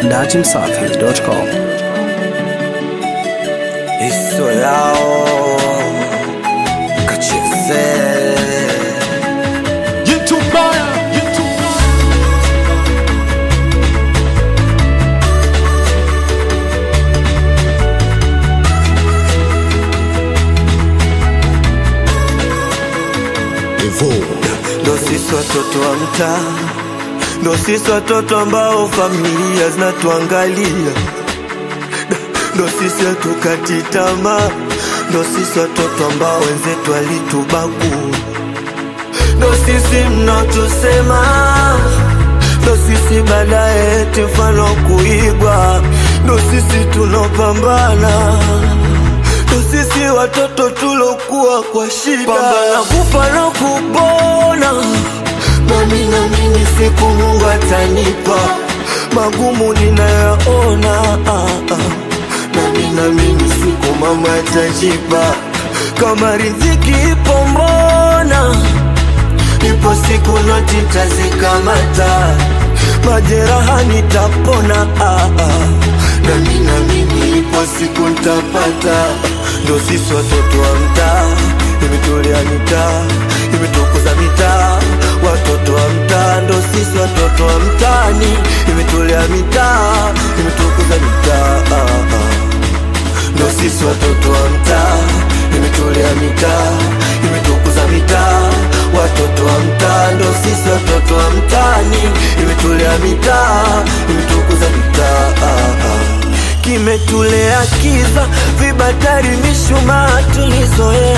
datimsafi.com. Isso yao kacheze ndo sisi watoto wa mtaa, ndo sisi watoto ambao familia zinatuangalia, ndo sisi hatukati tamaa, ndo sisi watoto ambao wenzetu walitubagua, ndo sisi mnatusema, ndo sisi baadaye eti mfano kuigwa, ndo sisi tunopambana ndo sisi watoto tulokuwa kwa shida, pambana kufa na kupona, nami naamini siku Mungu atanipa magumu ninayaona, ah, ah. nami naamini siku mama atajipa, kama riziki ipo mbona ipo siku noti tazikamata, majeraha nitapona, ah, ah. nami naamini ipo siku ntapata, ndo sisi watoto wa mtaa, imetolea mitaa, imetukuza mitaa, watoto wa mtaa, ndo sisi watoto wa mtaani, imetolea mitaa, imetukuza mitaa, ah, ah ndo sisi watoto wa mtaa, imetolea mitaa, imetukuza mitaa, watoto wa mtaa, ndo sisi watoto wa mtaani, imetolea mitaa, imetukuza mitaa, ah, ah. kimetulea kiza, vibatari, mishumaa tulizoea,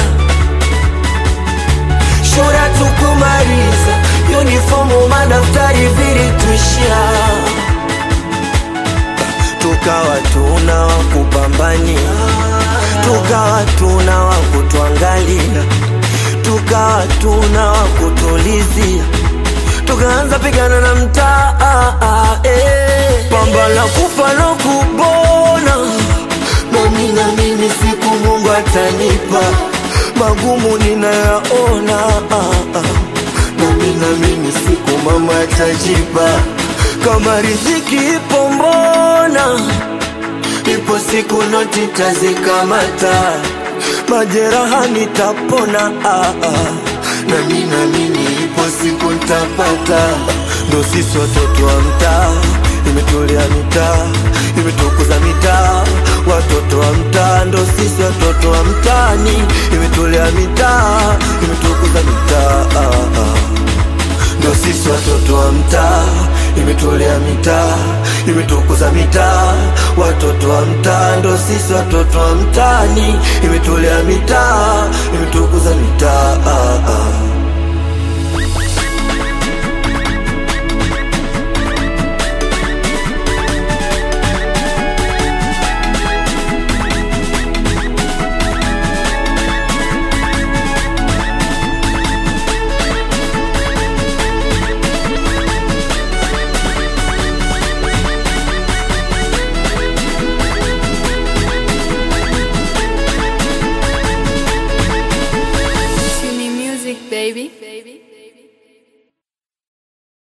shule tukumaliza, unifomu, madaftari vilituishia tukawa tuna wa kupambania, tukawa tuna wa kutuangalia, tukawa tuna wa kutulizia, tukaanza pigana na mtaa eh. pambana kufa na kupona, nami naamini siku Mungu atanipa magumu ninayaona, ah, ah. nami naamini siku mama atajipa kama riziki ipo mbona, ipo siku noti tazikamata, majeraha nitapona, ah, ah. nami naamini ipo siku ntapata, ndo sisi watoto wa mtaa, imetolea mitaa, imetukuza mitaa, watoto wa mtaa, ndo sisi watoto wa mtaani, imetolea mitaa, imetukuza mitaa, ah, ah ndo sisi watoto wa mtaa, imetolea mitaa, imetukuza mitaa, watoto wa mtaa, ndo sisi watoto wa mtaani, imetolea mitaa, imetukuza mitaa, ah, ah.